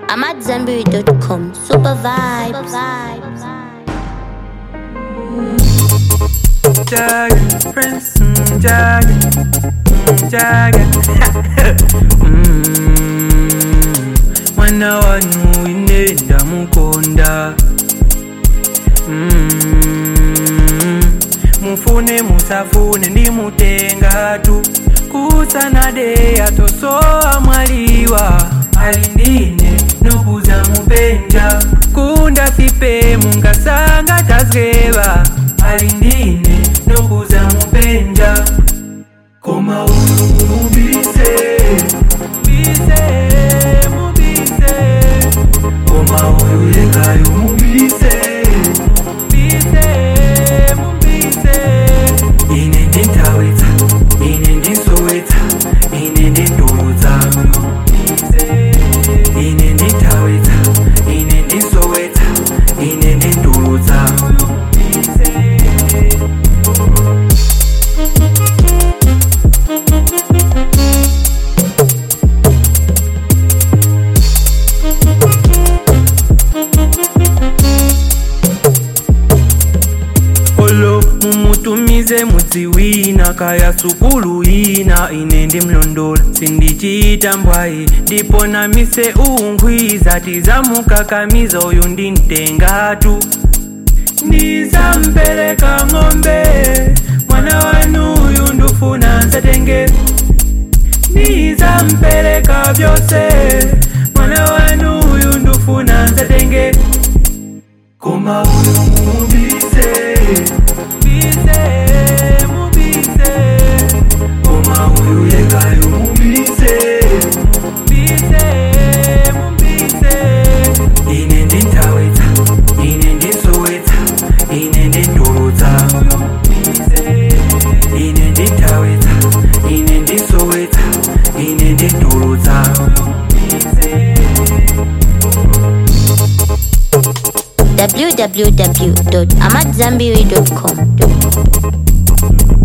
I'm at Zenberry.com. Super vibes. Jagger, Prince, mm, Jagger, mm, Jagger. mm, mwana wanyu ine ndamukonda mm, mufune musafune ndimutenga tu kusanade atosowa mwaliwa alindine nokuza mupenja kunda fipe mungasanga tazgeva alindine nokuza mupenja koma uyu mubise bise mubise koma uyu yekayo mubise bise mubise ine ndintawetsa ine ndinsowetsa ine ndindudza ine ndintawetsa ine ndinsowetsa ine ndindudza olo mumutumize mudzi wina kaya sukulu ina ine ndimlondola sindichita mbwayi ndipo namise ungwiza tizamukakamiza uyu ndintengatu ndizampereka ng'ombe mwana wanu uyu ndufuna nsatenge ndizampereka vyose mwana wanu uyu ndufuna nsatenge koma uyu mubise bise mubise koma uyu yekayo mubise bise mubise ine ndintawetsa ine ndinsowetsa ine ndindudza ine ndintawetsa ine ndinsowetsa ine ndindudza www.amatzambiri.com.